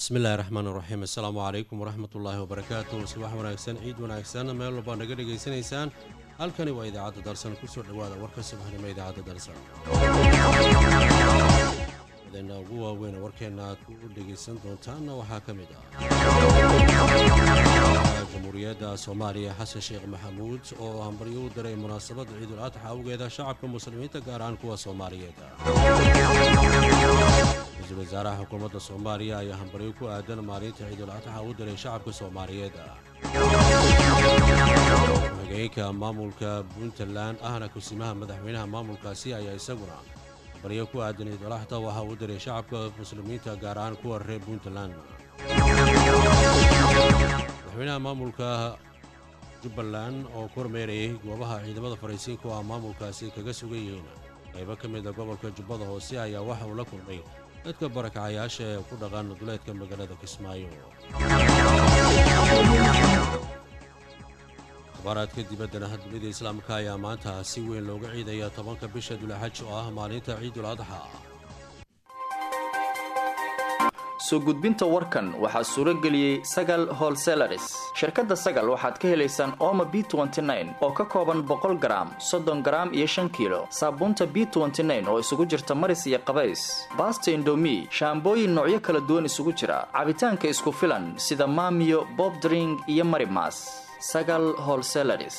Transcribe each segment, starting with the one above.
bismillahi raxmaan raxiim assalaamu calaykum waraxmat ullaahi wabarakaatu subax wanaagsan ciid wanaagsan meel walbaa naga dhegaysanaysaan halkani waa idaacadda darsan kusoo dhowaada warka subaxnimo idaacadda darsan madaena ugu waaweyn warkeenna aad ku dhegaysan doontaanna waxaa ka mid ah jamhuuriyadda soomaaliya xasan sheekh maxamuud oo hambaryo u diray munaasabadda ciidul adxa awgeeda shacabka muslimiinta gaar ahaan kuwa soomaaliyeed ra-iisul wasaaraha xukuumadda soomaaliya ayaa hambaryo ku aadan maalinta ciidul adxa u diray shacabka soomaaliyeed ku-xigeenka maamulka puntland ahna kusimaha madaxweynaha maamulkaasi ayaa isaguna hambaryo ku aadan ciidul adxa waxa uu diray shacabka muslimiinta gaar ahaan kuwa reer puntland madaxweynaha maamulka jubbaland oo ku hormeerayay goobaha ciidamada faraysiinka oo ah maamulkaasi kaga sugan yihiin qaybo ka mida gobolka jubbada hoose ayaa waxa uu la kulmay dadka barakacayaasha ee ku dhaqan duleedka magaalada kismaayo abaaraadka dibaddana dunida islaamka ayaa maanta si weyn looga ciidaya tobanka bisha dulaxaj oo ah maalinta ciidul adxa soo gudbinta warkan waxaa suuro geliyey sagal holselaris shirkadda sagal waxaad ka helaysaan ooma b oo ka kooban boqol garaam soddon garaam iyo shan kiilo saabuunta b oo isugu jirta maris iyo qabays baasta indomi shaambooyin noocyo kala duwan isugu jira cabitaanka isku filan sida maamiyo bobdring iyo marimas sagal holselaris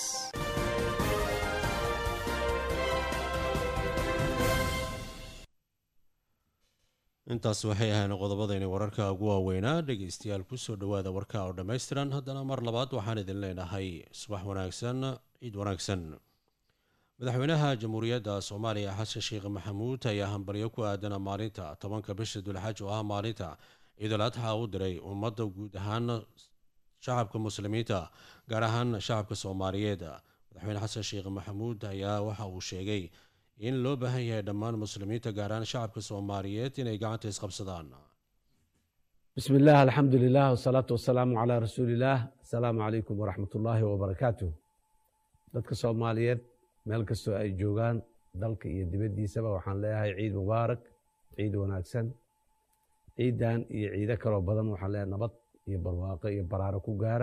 intaas waxay ahayn qodobadayna wararka ugu waaweynaa dhegaystayaal kusoo dhowaada warka oo dhammaystiran haddana mar labaad waxaan idin leenahay subax wanaagsan ciid wanaagsan madaxweynaha jamhuuriyadda soomaaliya xasan sheekh maxamuud ayaa hambaryo ku aadana maalinta tobanka bisha dulxaj oo ah maalinta ciidul adxa u diray ummadda guud ahaan shacabka muslimiinta gaar ahaan shacabka soomaaliyeed madaxweyne xasan sheekh maxamuud ayaa waxa uu sheegay in loo baahan yahay dhammaan muslimiinta gaar ahaan shacabka soomaaliyeed inay gacanta isqabsadaan bismi illah alxamdu lilah wsalaatu wasalaamu calaa rasuuliillaah asalaamu calaykum waraxmat ullaahi wabarakaatuh dadka soomaaliyeed meel kastoo ay joogaan dalka iyo dibaddiisaba waxaan leeyahay ciid mubaarak ciid wanaagsan ciidan iyo ciido kaloo badan waxaan leeyahay nabad iyo barwaaqo iyo baraaro ku gaara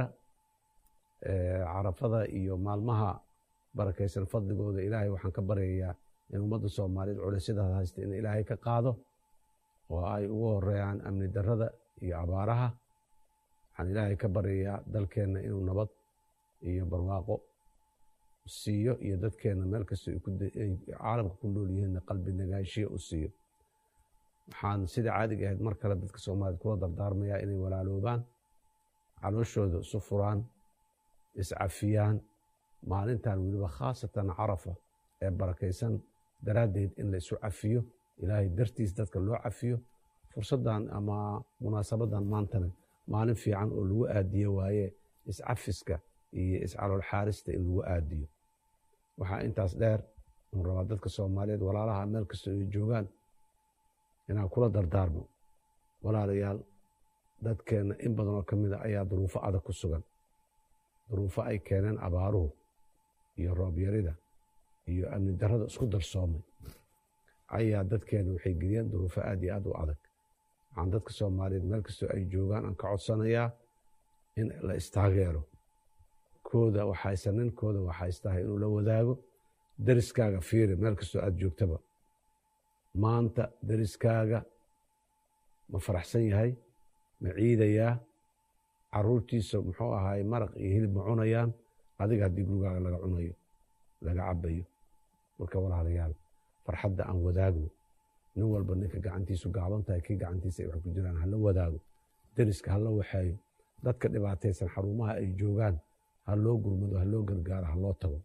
carafada iyo maalmaha barakaysan fadligooda ilaahay waxaan ka baryayaa in ummadda soomaaliyeed culaysyadaas haysta in ilaahay ka qaado oo ay ugu horeeyaan amni darrada iyo abaaraha waxaan ilaahay ka baryayaa dalkeenna inuu nabad iyo barwaaqo siiyo iyo dadkeenna meel kastoo ay caalamka ku nool yihiinna qalbi nagaanshiyo u siiyo waxaan sida caadiga ahayd mar kale dadka soomaaliyeed kula dardaarmayaa inay walaaloobaan calooshooda isu furaan iscafiyaan maalintan weliba khaasatan carafa ee barakaysan daraaddeed in la isu cafiyo ilaahay dartiis dadka loo cafiyo fursaddan ama munaasabadan maantana maalin fiican oo lagu aadiyo waaye iscafiska iyo iscalool xaarista in lagu aadiyo waxaa intaas dheer un rabaa dadka soomaaliyeed walaalaha meel kastoo ay joogaan inaan kula dardaarmo walaalayaal dadkeenna in badanoo ka mida ayaa duruufo adag ku sugan duruufo ay keeneen abaaruhu iyo roobyarida iyo amni darrada isku darsoomay ayaa dadkeena waxay geliyeen duruufo aad iyo aad u adag waxaan dadka soomaaliyeed meel kastoo ay joogaan aan ka codsanayaa in la istaageero kooda waxaysan ninkooda waxaystahay inuu la wadaago deriskaaga fiiri meel kastoo aad joogtaba maanta deriskaaga ma faraxsan yahay ma ciidayaa caruurtiisa muxuu ahaay maraq iyo hilib ma cunayaan adiga haddii gurigaaga laga cunayo laga cabayo marka walaalayaal farxadda aan wadaagno nin walba ninka gacantiisu gaaban tahay kii gacantiisa ay wax ku jiraan hala wadaago deriska hala waxeeyo dadka dhibaataysan xarumaha ay joogaan ha loo gurmado ha loo gargaaro ha loo tago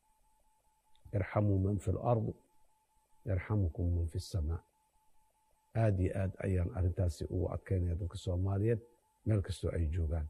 irxamuu man fi lardi yarxamukum man fi samaa aad iyo aad ayaan arrintaasi ugu adkaynaya dadka soomaaliyeed meel kastoo ay joogaan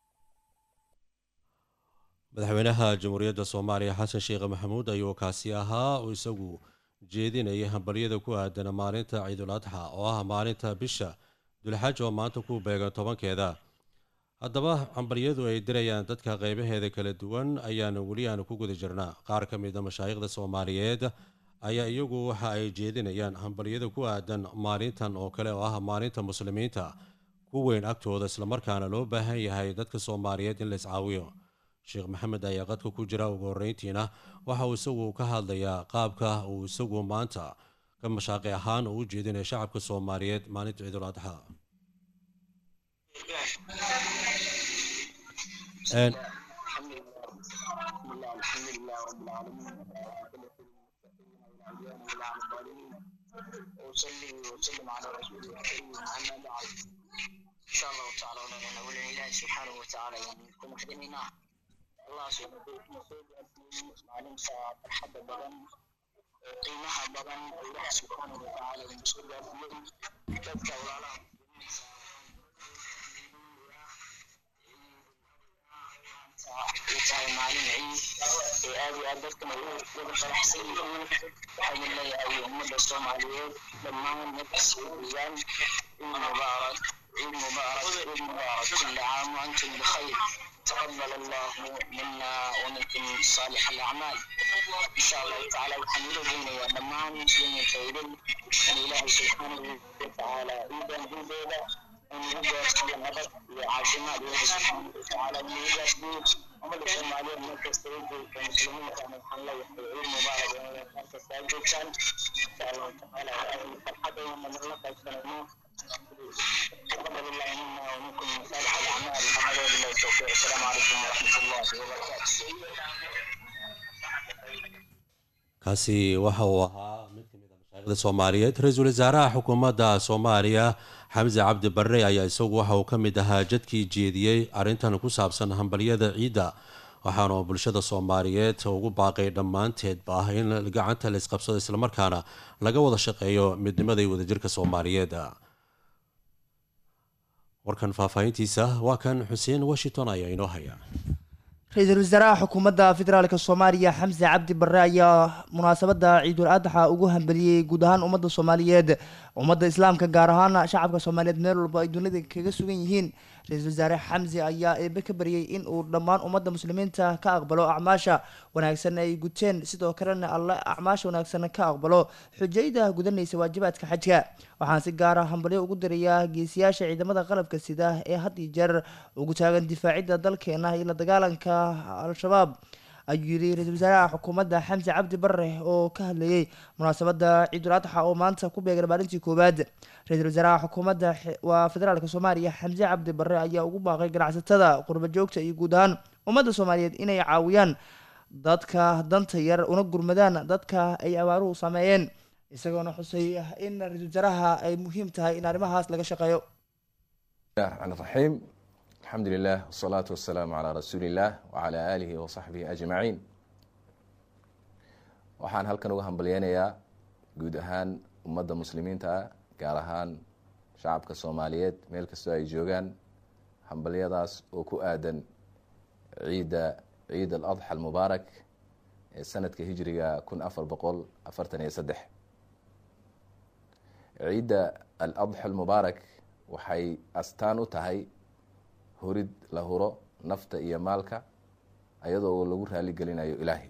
madaxweynaha jamhuuriyadda soomaaliya xasan sheekh maxamuud ayuu kaasi ahaa oo isagu jeedinayay hambaryada ku aadana maalinta ciidul adxa oo ah maalinta bisha dulxaj oo maanta ku beegan tobankeeda haddaba hambaryadu ay dirayaan dadka qeybaheeda kala duwan ayaanu weli aanu ku guda jirnaa qaar ka mida mashaayikhda soomaaliyeed ayaa iyagu waxa ay jeedinayaan hambaryada ku aadan maalintan oo kale oo ah maalinta muslimiinta ku weyn agtooda islamarkaana loo baahan yahay dadka soomaaliyeed in la iscaawiyo sheekh maxamed ayaa qadka ku jira ugu horreyntiina waxa uu isagu ka hadlayaa qaabka uu isagu maanta ka mashaaqi ahaan uu u jeedinaya shacabka soomaaliyeed maalinta ciidul adxa وصلي وسلم على رسوله الكريم اما بعد ان شاء الله تعالى ولنا ولله الله سبحانه وتعالى يعني كم خدمنا الله سبحانه وتعالى معلم ساعة الحب بدن قيمها بدن الله سبحانه وتعالى المسؤول فيه كتبت ولا tahay maalin ciid ee aad iyo aad dadkan ay wada faraxsan yihiin waxaan leeyahay ummadda soomaaliyeed dhammaan nafsiiyaan ciid mubaarak ciid mubaarak ciid mubaarak kulli caam waantum bikhayr تقبل الله منا ومنكم صالح الاعمال ان شاء الله تعالى وحمد بنا يا دمان مسلمين خيرين ان الله سبحانه وتعالى ايضا بيدا ان يجازي النبض وعاشمات الله سبحانه وتعالى ان يجازي ummadda soomaaliyeed markasta ujeedka muslimiinta maxalla waxay ciid mubaarak markasta ajoogtaan insha allahu tacaala farxadayna nala qaybsanayno تقبل الله منا ومنكم صالح الاعمال محمد بالله التوفيق السلام عليكم ورحمه الله وبركاته kaasi waxa uu ahaa mid ka mid a mashaaikhda soomaaliyeed ra-iisul wasaaraha xukuumadda soomaaliya xamse cabdi barre ayaa isagu waxa uu ka mid ahaa jadkii jeediyey arrintan ku saabsan hambalyada ciidda waxaana bulshada soomaaliyeed ugu baaqay dhammaanteedba ah in gacanta la isqabsado islamarkaana laga wada shaqeeyo midnimada iyo wadajirka soomaaliyeed warkan faahfaahintiisa waa kan xuseen washington ayaa inoo haya ra-iisul wasaaraha xukuumadda federaalk soomaaliya xamse cabdi barre ayaa munaasabadda ciidul adxa ugu hambeliyey guud ahaan ummadda soomaaliyeed ummadda islaamka gaar ahaan shacabka soomaaliyeed meel walba ay dunida kaga sugan yihiin ra-iisul wasaare xamse ayaa eebe ka baryay in uu dhammaan ummadda muslimiinta ka aqbalo acmaasha wanaagsan ay guteen sidoo kalena alle acmaasha wanaagsan ka aqbalo xujayda gudanaysa waajibaadka xajka waxaan si gaara hambalyo ugu dirayaa geesiyaasha ciidamada qalabka sida ee had iyo jeer ugu taagan difaacidda dalkeena iyo la dagaalanka al-shabaab ayuu yidhi ra-iisul wasaaraha xukuumadda xamse cabdi barre oo ka hadlayey munaasabadda ciidul adxa oo maanta ku beegan maalintii koowaad ra-iisul wasaaraha xukuumadda waa federaalk soomaaliya xamse cabdi barre ayaa ugu baaqay ganacsatada qurba joogta iyo guud ahaan ummadda soomaaliyeed inay caawiyaan dadka danta yar una gurmadaan dadka ay abaaruhu sameeyeen isagoona xusay in ra-iisul wasaaraha ay muhiim tahay in arrimahaas laga shaqeeyo الرحمن الرحيم الحمد لله والصلاة والسلام على رسول الله وعلى آله وصحبه أجمعين waxaan halkan uga hambalyeynayaa guud ahaan ummadda muslimiinta ah gaar ahaan shacabka soomaaliyeed meel kastoo ay joogaan hambalyadaas oo ku aadan ciidda ciid al adxa almubaarak ee sanadka hijriga kun afar boqol afartan iyo saddex ciidda al adxa almubaarak waxay astaan u tahay hurid la huro nafta iyo maalka ayadoo lagu raaligelinayo ilaahay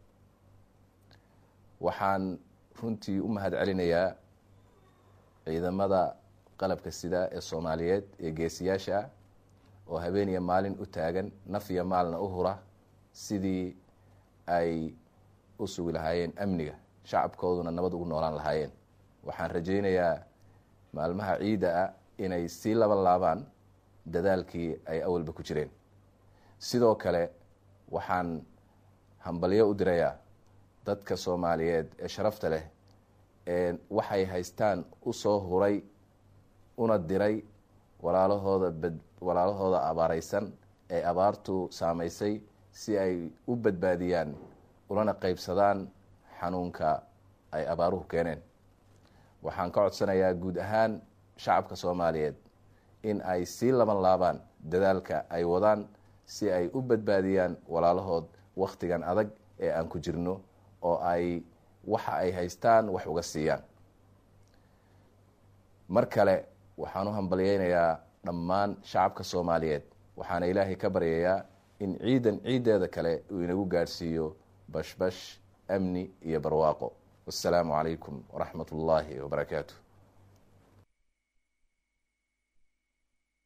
waxaan runtii u mahad celinayaa ciidamada qalabka sida ee soomaaliyeed ee geesiyaasha ah oo habeen iyo maalin u taagan naf iyo maalna u hura sidii ay u sugi lahaayeen amniga shacabkooduna nabad ugu noolaan lahaayeen waxaan rajaynayaa maalmaha ciidda ah inay sii laban laabaan dadaalkii ay awalba ku jireen sidoo kale waxaan hambalyo u dirayaa dadka soomaaliyeed ee sharafta leh ee waxay haystaan u soo huray una diray walaalahooda bad walaalahooda abaareysan ee abaartu saameysay si ay u badbaadiyaan ulana qeybsadaan xanuunka ay abaaruhu keeneen waxaan ka codsanayaa guud ahaan shacabka soomaaliyeed in ay sii laban laabaan dadaalka ay wadaan si ay u badbaadiyaan walaalahood wakhtigan adag ee aan ku jirno oo ay waxa ay haystaan wax uga siiyaan mar kale waxaan u hambalyeynayaa dhammaan shacabka soomaaliyeed waxaana ilaahay ka baryayaa in ciidan ciiddeeda kale uu inagu gaadhsiiyo bashbash amni iyo barwaaqo wassalaamu calaykum waraxmat ullaahi wabarakaatu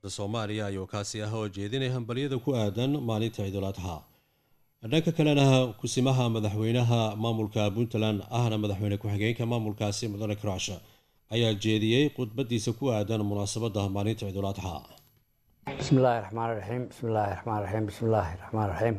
soomaaliya ayuu kaasi ah oo jeedinay hambalyada ku aadan maalinta ciidul adxa dhanka kalena kusimaha madaxweynaha maamulka puntland ahna madaxweyne ku-xigeenka maamulkaasi mudane karash ayaa jeediyey khudbadiisa ku aadan munaasabada maalinta ciidul adxa bismi illaahi raxmaan raxiim bismi illaahi raxmaan raxiim bismi illaahi raxmaan raxiim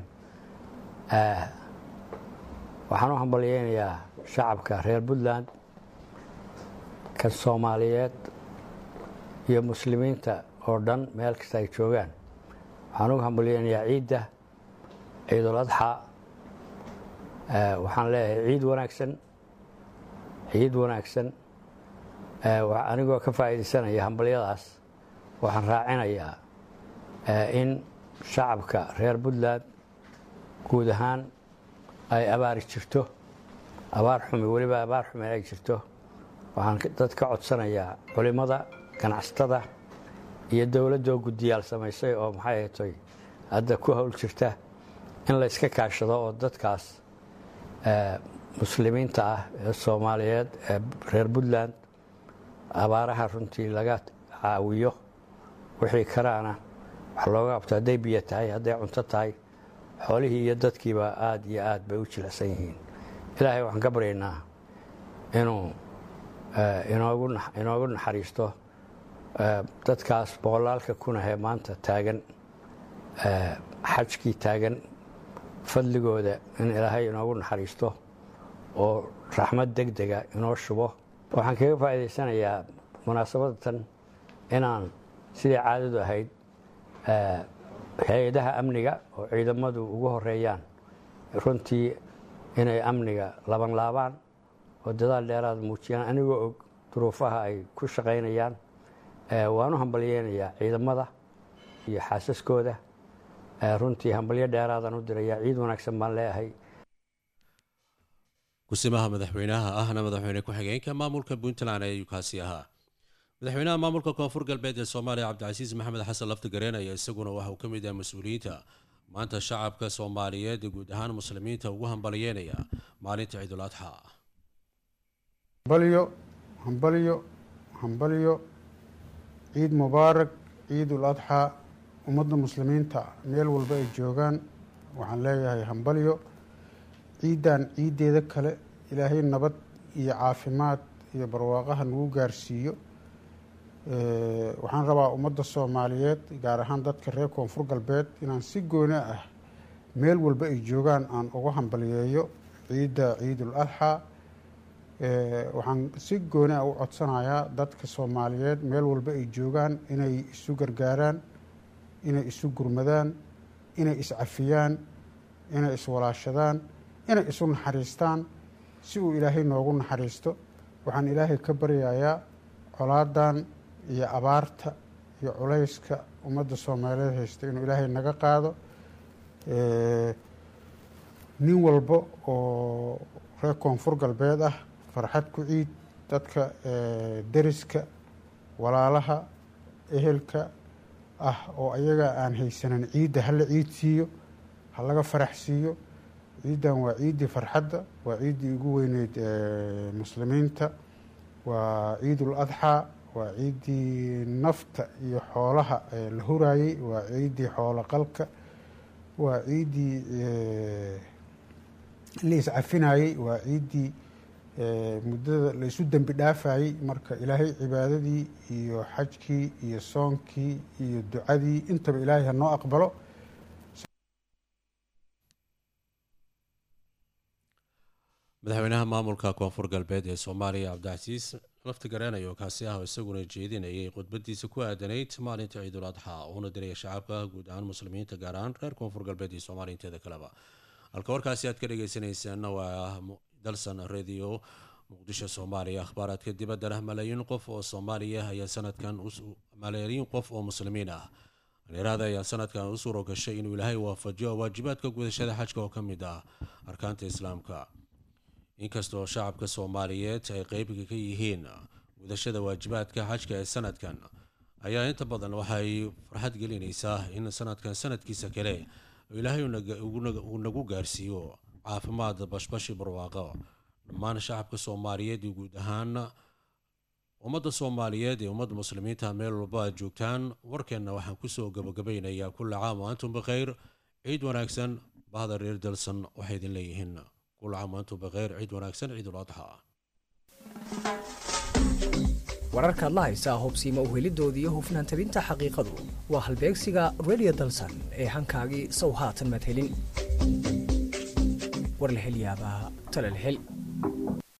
waxaan u hambalyeynayaa shacabka reer puntland kan soomaaliyeed iyo muslimiinta oo dhan meel kasta ay joogaan waxaan ugu hambalyeynayaa ciidda ciidul adxa waxaan leeyahay ciid wanaagsan ciid wanaagsan anigoo ka faa'iidaysanaya hambalyadaas waxaan raacinayaa in shacabka reer puntland guud ahaan ay abaari jirto abaar xumi weliba abaar xumi ay jirto waxaan dad ka codsanayaa culimmada ganacsatada iyo dowladdoo guddiyaal samaysay oo maxay ahatoy hadda ku howl jirta in la yska kaashado oo dadkaas muslimiinta ah ee soomaaliyeed ee reer puntland abaaraha runtii laga caawiyo wixii karaana wax looga qabto hadday biyo tahay hadday cunto tahay xoolihii iyo dadkiiba aada iyo aad bay u jilicsan yihiin ilaahay waxaan ka baryaynaa inuu inoogu naxariisto dadkaas boqolaalka kunahee maanta taagan xajkii taagan fadligooda in ilaahay inoogu naxariisto oo raxmad deg dega inoo shubo waxaan kaga faa'iidaysanayaa munaasabadatan inaan sidai caadadu ahayd hay-adaha amniga oo ciidamadu ugu horeeyaan runtii inay amniga laban laabaan oo dadaal dheeraad muujiyaan anigoo og duruufaha ay ku shaqaynayaan waan u hambalyeynayaa ciidamada iyo xaasaskooda runtii hambalyo dheeraadaan u dirayaa ciid wanaagsan baan leeyahay kusimaha madaxweynaha ahna madaxweyne ku-xigeenka maamulka puntland ayuu kaasi ahaa madaxweynaha maamulka koonfur galbeed ee soomaaliya cabdicasiis maxamed xasan laftigareen ayaa isaguna waxa uu ka mid yahay mas-uuliyiinta maanta shacabka soomaaliyeed ee guud ahaan muslimiinta ugu hambalyeynaya maalinta ciidul adxa hambalyo hambalyo hambalyo ciid mubaarak ciidul adxaa ummadda muslimiinta meel walba ay joogaan waxaan leeyahay hambalyo ciiddan ciiddeeda kale ilaahay nabad iyo caafimaad iyo barwaaqaha nagu gaarsiiyo waxaan rabaa ummadda soomaaliyeed gaar ahaan dadka reer koonfur galbeed inaan si gooni ah meel walba ay joogaan aan uga hambalyeeyo ciidda ciidul adxaa waxaan si gooni ah u codsanayaa dadka soomaaliyeed meel walba ay joogaan inay isu gargaaraan inay isu gurmadaan inay iscafiyaan inay iswalaashadaan inay isu naxariistaan si uu ilaahay noogu naxariisto waxaan ilaahay ka baryayaa colaadan iyo abaarta iyo culayska ummadda soomaaliyeed haysta inuu ilaahay naga qaado nin walba oo reer koonfur galbeed ah farxad ku ciid dadka deriska walaalaha ehelka ah oo ayaga aan haysanan ciidda hala ciid siiyo ha laga farax siiyo ciiddan waa ciiddii farxadda waa ciiddii ugu weyneyd muslimiinta waa ciidul adxaa waa ciiddii nafta iyo xoolaha la huraayey waa ciiddii xoolo qalka waa ciiddii la iscafinayey waa ciiddii muddada la isu dembi dhaafayey marka ilaahay cibaadadii iyo xajkii iyo soonkii iyo ducadii intaba ilaahay ha noo aqbalo madaxweynaha maamulka koonfur galbeed ee soomaaliya cabdicasiis laftigareen ayuu kaasi ah oo isaguna jeedinayay khudbadiisa ku aadanayd maalinta ciidul adxa uuna diraya shacabka guud ahaan muslimiinta gaar ahaan reer koonfur galbeed iyo soomaaliya inteeda kaleba halka warkaasi aad ka dhageysaneysaan waa dalsan radio muqdisho soomaaliya akhbaaraadka dibaddana malaayiin qof oo soomaaliya ayaa sanadkan malaayiin qof oo muslimiin ah dhalinyarada ayaa sanadkan u suuro gashay inuu ilaahay waafajiyo waajibaadka gudashada xajka oo ka mid ah arkaanta islaamka inkastoo shacabka soomaaliyeed ay qeybiga ka yihiin gudashada waajibaadka xajka ee sanadkan ayaa inta badan waxay farxad gelinaysaa in sanadkan sanadkiisa kale ilaahay uu nagu gaarsiiyo caafimaad bashbashi barwaaqo dhammaan shacabka soomaaliyeed iyo guud ahaan ummadda soomaaliyeed ee ummadda muslimiinta meel walba aad joogtaan warkeenna waxaan kusoo gabagabeynayaa kulla caam wa antum bikhayr ciid wanaagsan bahda reer dalsan waxay idin leeyihiin kulla caam wa antum bikhayr ciid wanaagsan ciidul adxa wararkaad la haysaa hubsiima uhelidooda iyo hufnaan tabinta xaqiiqadu waa halbeegsiga redio dalsan ee hankaagii sow haatan madhelin war la hel yaabaa tala la hel